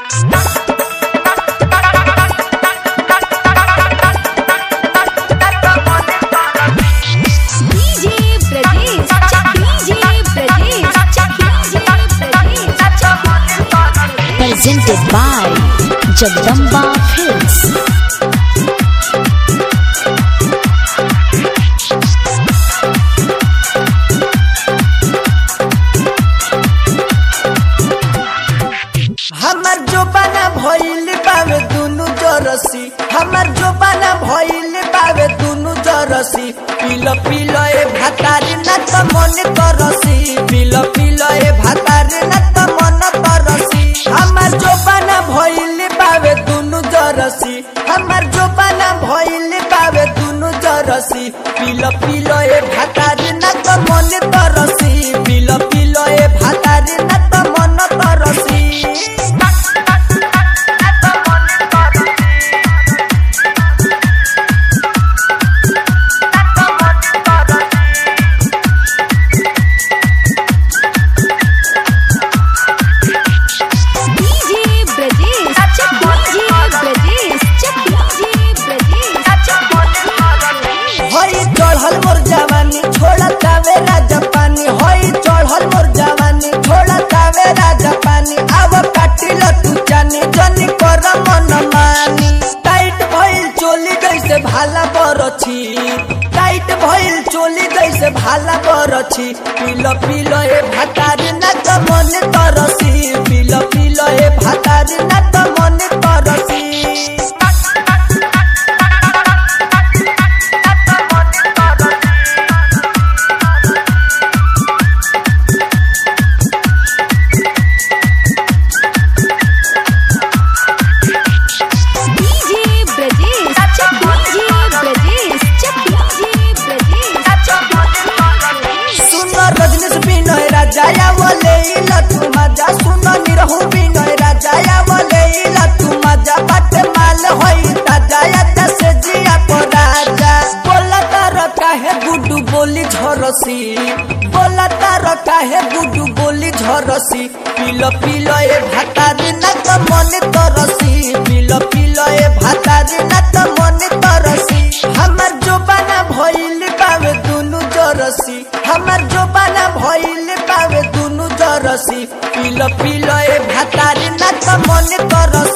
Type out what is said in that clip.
DJ Brajesh, check DJ Brajesh, check DJ Brajesh, check presented by Jagdamba Films. हमर जोबाना भइल बावे दुनु जरसी हमर जोबाना भइल बावे दुनु जरसी पिल पिल ए भातारी न त मन तरसी पिल पिल ए भातारी न त मन तरसी हमर जोबाना भइल बावे दुनु जरसी हमर जोबाना भइल बावे दुनु जरसी पिल पिल ए भातारी न त मन तरसी पिल पिल ए भातारी न त मन तरसी DJ Brajesh, check DJ Brajesh, check DJ Brajesh, check हई चढ़ल मोर जवानी छोड़ा तावे राजा पानी हई चढ़ल मोर जवानी छोड़ा तावे राजा पानी आव काटिल तू जानी जनी कर मन मानी टाइट भइल चोली जैसे भाला बरछी टाइट भइल चोली जैसे भाला बरछी पिल पिल ए भातारी ना त मन तरसी पिल पिल ए भातारी ना त मन तरसी DJ Brajesh, check DJ Brajesh, check DJ Brajesh, check सुन रजनीश विनय राजा बोले लतु मजा सुन निरहु विनय राजा बोले लतु मजा बात माल होई ताजा या से जिया को राजा बोला तार काहे गुडू बोली झरसी बोला तार काहे गुडू बोली झरसी पिल पिल ए भातारी ना त मन तरसी पिल पिल ए भातारी ना त मन तरसी हमर जोबाना भइल बावे दुनु जरसी हमर जोबाना भइल बावे दुनु जरसी पिल पिल ए भातारी ना त मन तरसी